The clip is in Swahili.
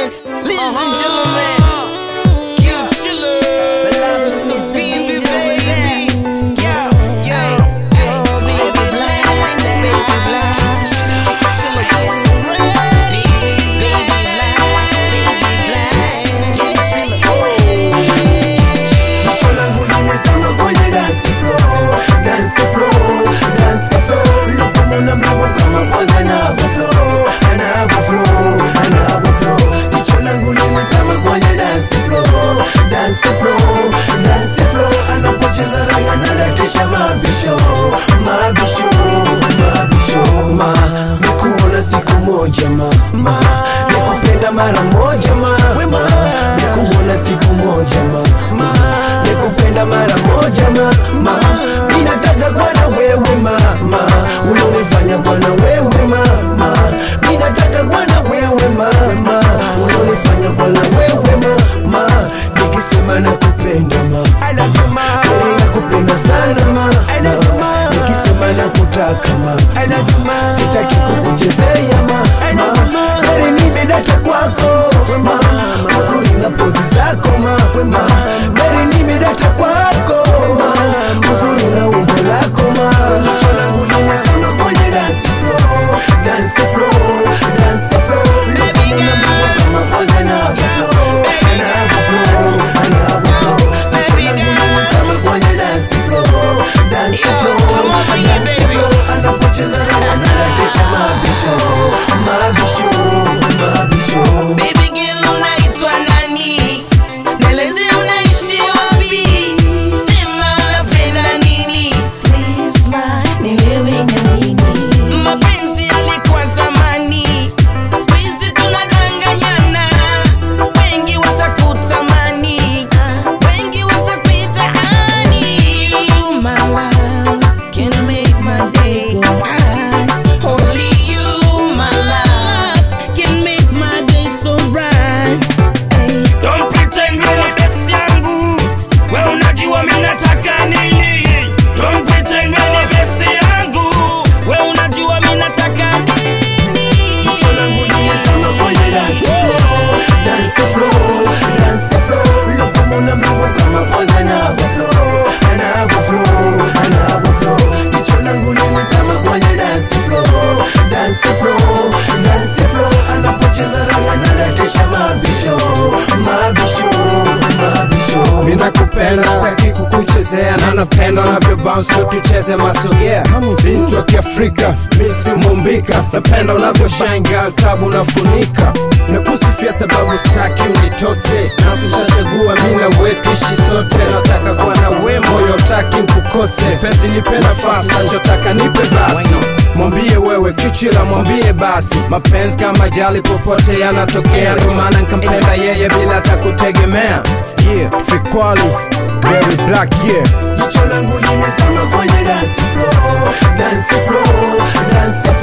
gentlemen, ladies and gentlemen, Q Chiller, so baby, baby, yeah, yeah, oh baby, blind, baby, blind, Chiller, baby, baby, blind, baby, blind, yeah, Chiller, Jicho langu limezama kwenye dance floor, dance floor, dance floor. Napomwona mrembo kama kwanza anavyo flow, anavyo flow, anavyo flow. Jicho langu limezama kwenye dance floor, dance floor, dance floor. Anapocheza raga nadatisha mabisho, mabisho, mabisho. Ma, nikuona siku moja ma, ma, nikupenda mara moja ma, ma, nikuona siku moja ma, ma, nikupenda mara moja ma, ma, ninataka kuwa na wewe ma, ma, unanifanya kuwa na wewe ma, ma, ninataka kuwa na wewe ma, ma, unanifanya kuwa na wewe ma, ma, nikisema nakupenda ma, I love you ma, nakupenda sana ma, I love you ma, nikisema nakutaka ma, I love you ma, sitaki kukuchezea ma, I love you ma, gari nimedata kwako ma, uzuri na pozi zako ma, ma, gari nimedata kwako ma, uzuri na umbo lako ma, jicho langu limezama kwenye dance floor, dance floor, dance floor, napomwona mrembo kama kwanza anavyo flow, anavyo flow, anavyo flow, jicho langu limezama kwenye dance floor, dance floor, dance floor, anapocheza raga nadatisha mabisho, mabisho, mabisho. Baby girl unaitwa nani? Nieleze unaishi wapi? Sema unapenda nini? Please ma, nielewe na mimi. Mapenzi yalikuwa zamani, siku hizi tunadanganyana. Wengi watakutamani, wengi watakuita honey. You my love, can make my day. Only you my love. can make my day so bright. Don't pretend wewe ni best yangu, we unajua mimi nataka nini. Don't pretend wewe ni best yangu, we unajua mimi nataka nini. Jicho langu limezama kwenye dance floor, dance floor, dance floor. Napomwona mrembo kama kwanza anavyo flow, anavyo flow, anavyo flow. Jicho langu limezama kwenye dance floor, dance floor, dance floor. Anapocheza raga nadatisha mabisho, mabisho, mabisho. Ninakupenda sitaki kukuchezea na napenda unavyo bounce ndo tucheze masogea bintu wa kiafrika misi mumbika napenda unavyo shine girl club unafunika nakusifia sababu sitaki unitose nafsi shachagua mi na wetu ishi sote nataka kuwa na we moyo taki nkukose penzi nipe nafasi nachotaka nipe basi mwambie wewe kichila mwambie basi mapenzi kama jali popote yanatokea ndo maana nkampenda yeye bila hata kutegemea yeah frequali very black yeah Jicho langu limezama kwenye dance floor, dance floor, dance